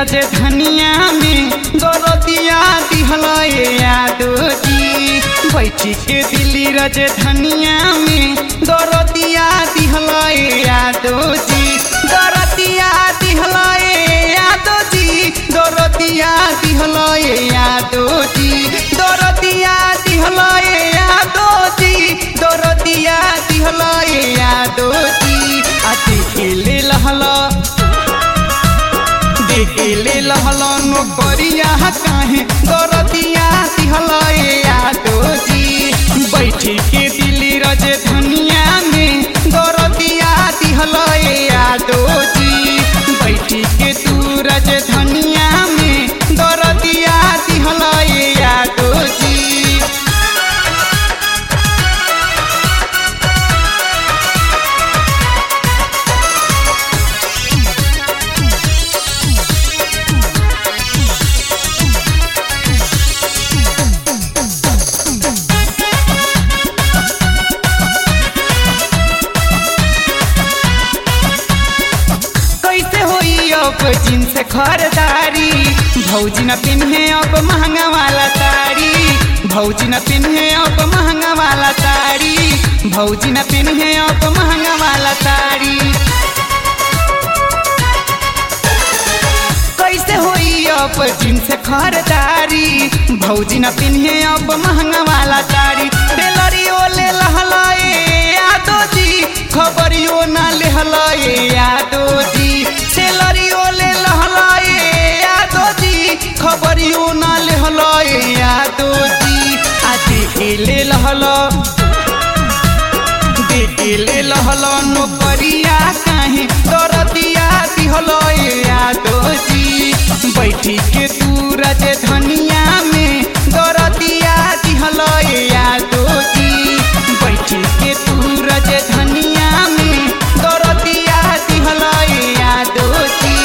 रज धनिया में दरदिया दिहल यादो जी बैठी के दिल्ली रज धनिया में दरदिया दिहल यादो जी दरदिया दिहल यादो जी दरदिया दिहल यादो जी दरदिया दिहल यादो जी दरदिया दिहल यादो जी अति खेले लहला देखेले लहला नौकरिया काहे दरदिया दिहल यादो जी बैठी के दिल्ली रज धनिया में दरदिया दिहल यादो जी बैठी के तू रज धनिया में दरदिया दिहल यादो जी कैसे होई अब जींस खरदारी भौजी न पिन्हे अब महंगा वाला साड़ी भौजी न पिन्हे अब महंगा वाला साड़ी भौजी न पिन्हे अब महंगा वाला साड़ी कैसे होई अब जींस खरदारी भौजी न पिन्हे अब महंगा वाला साड़ी टेलरियो ले लहलाए यादो जी खबरियो ना ले हलाए यादो जी टेलरियो ले लहलाए यादो जी खबरियो ना ले हलाए यादो जी आदि ले लहला देखेले लहल नौकरिया काहे दरदिया दिहल यादो जी बैठी के तू रज धनिया में दरदिया दिहल यादो जी बैठी के तू रज धनिया में दरदिया दिहल यादो जी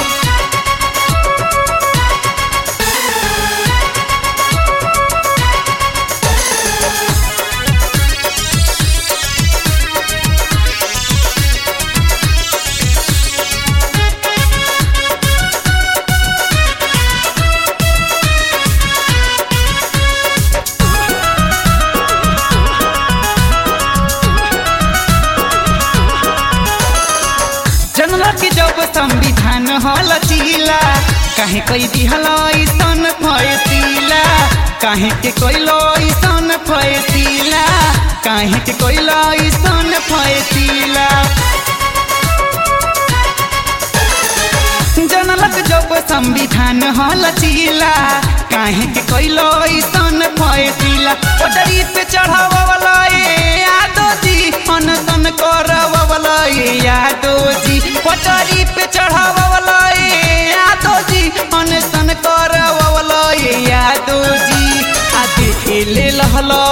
जनला के जब संविधान हल चीला काहे कई दिहल ऐसन फैसिला काहे के कोइलो ऐसन फैसिला काहे के कोइलो ऐसन फैसिला जनलक जब संविधान हल चीला काहे के कोइलो ऐसन फैसिला पटरी पे चढ़ावला ए यादो जी अनसन करवला ए यादो जी पटरी पे चढ़ावला ए यादो जी अनसन करवला ए यादो जी आ देखेले लहला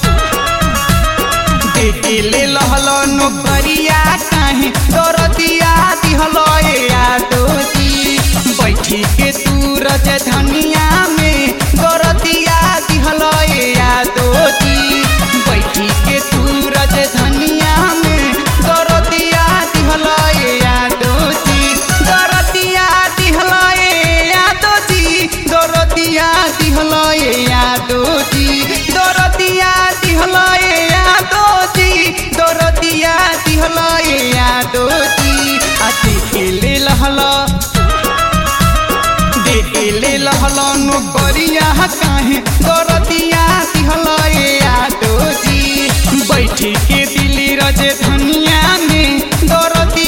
देखेले लहल नौकरिया काहे दरदिया दिहल यादो जी बैठी के तू रज धनिया में दरदिया दिहल यादो जी बैठी के तू रज धनिया में दरदिया दिहल यादो जी दरदिया दिहल यादो जी दरदिया दिहल यादो जी दरदिया दिहल यादो जी दरदिया दिहल यादो जी अति खेले लहला देखेले लहल नौकरिया काहे दरदिया दिहल यादो जी बैठी के दिल्ली रज धनिया में दरदिया